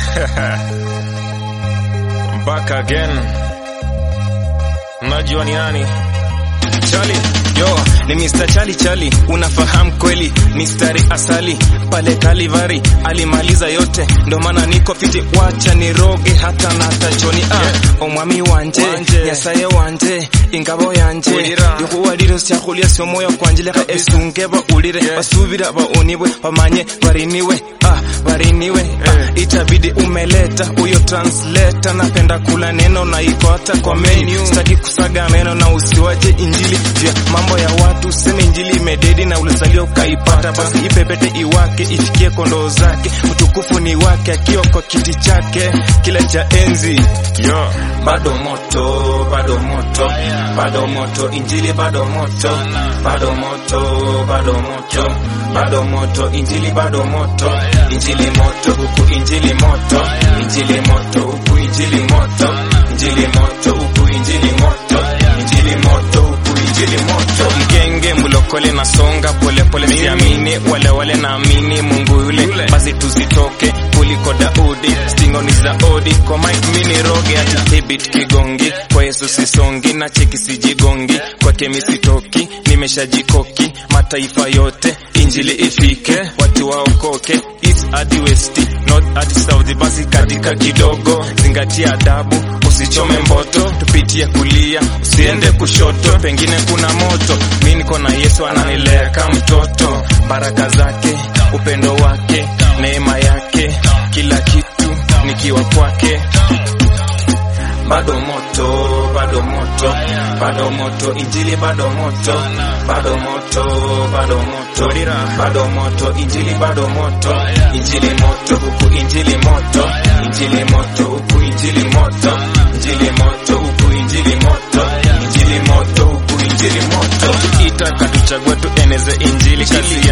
Back again. Unajua ni nani? Chali. Yo, ni Mr. Chali Chali, unafahamu kweli mistari asali pale Kalivari alimaliza yote, ndo maana niko fiti, wacha niroge hata na tachoni ah, omwami wanje Wanje. nyasaye wanje ingabo yanje Ulira. yokuwaliro syakhulya syomoyo kwanje leka esunge baulire basubira baonibwe bamanye bariniwe ah, bariniwe ah, itabidi umeleta huyo translator napenda kula neno na iko hata kwa menu sitaki kusaga meno na usiwache injili juu ya mambo ya watu useme injili imededi na ulizaliwa ukaipata basi ipepete iwake ifikie kondoo zake utukufu ni wake akiwa kwa kiti chake kile cha enzi yo bado moto bado moto bado moto injili bado moto bado moto bado moto bado moto injili bado moto injili moto huku injili moto injili moto huku injili moto injili moto huku injili moto injili moto huku injili moto mgenge mlokole na songa polepole siamini wale wale naamini mungu yule basi tuzitoke kuliko daudi stingoni za odi kwa mike mini roge hata hibit kigongi kwa yesu sisongi na cheki sijigongi kwake misitoki nimeshajikoki mataifa yote injili ifike watu waokoke east hadi west north hadi south basi katika kidogo zingatia adabu usichome mboto tupitie kulia usiende kushoto pengine kuna moto mi niko na yesu ananilea kama mtoto baraka zake upendo wake neema yake kila kitu nikiwa kwake bado moto bado moto bado moto injili bado moto bado moto bado moto bado moto injili bado moto injili moto huku injili moto injili moto huku injili moto injili moto huku injili moto injili moto huku injili moto tukiita katuchagua tueneze injili kazi